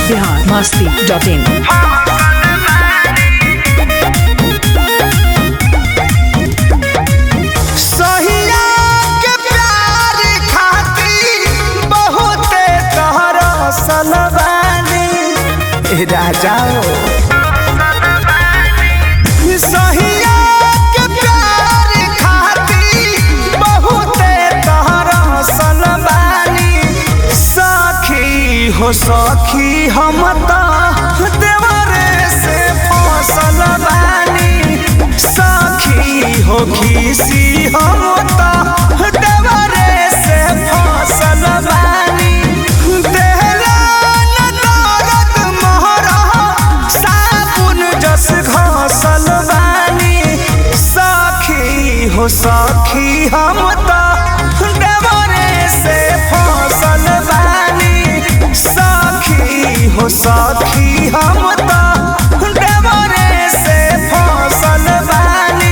Bihar Masti dot in सहिया के प्यार खातिर बहुते तहरा सलबानी ए राजा सहिया के प्यार खातिर बहुते तहरा सलबानी सखी हो सखी हम तो देवरे से फसल बानी सखी हो खीसी हम तो देवरे से फसल बानी देहला न दर्द मोहरा साबुन जस घसल बानी सखी हो सखी हम तो देवरे से फसल बानी सखी हो सखी हम तो देवरे से फसल बानी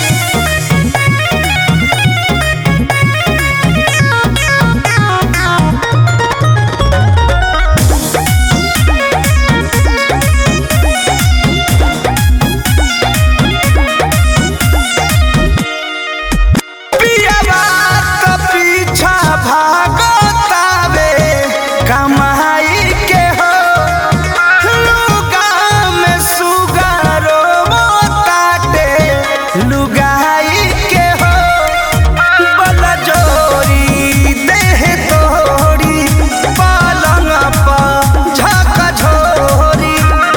पियवा त पीछा भागतावे कमाई के हो लुगा में सुगारो ताटे लुगाई के हो बल जोरी देह तोरी पालंग पर झक झोरी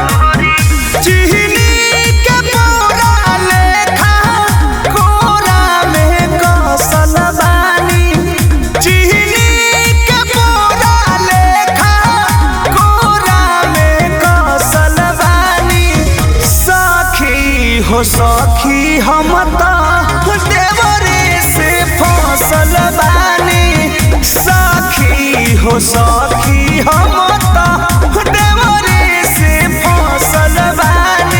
चिहनी के बोरा लेखा कोरा में कसल बानी चिहनी के बोरा लेखा कोरा में कसल बानी सखी हो सखी हम तो देवरे से फसल बानी सखी हो सखी हम तो देवरे से फसल बानी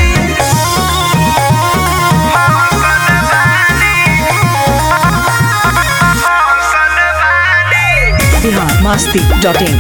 बिहार मस्ती डॉट इन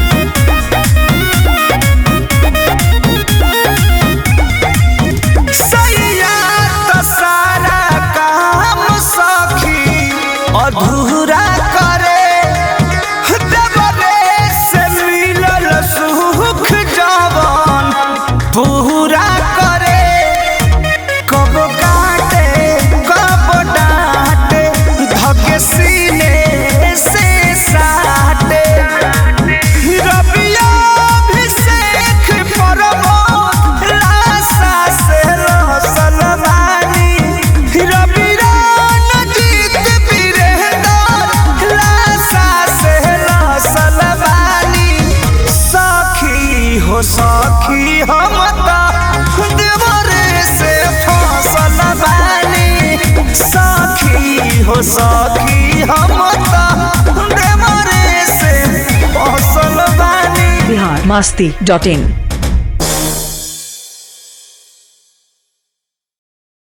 सैया त सारा काम सखी अधूरा करे देवरे से मिलल सुख जवन पूरा करे कब काटे कब डांटे धके सीने से साटे रबिया अभिषेक परमो लाशा से रसल बानी रबिया नजीत वीरेंद्र लाशा से रसल बानी सखी हो सखी हम तो देवरे से फसल बानी सखी हो सखी हम तो देवरे से फसल बानी बिहार मस्ती डॉट इन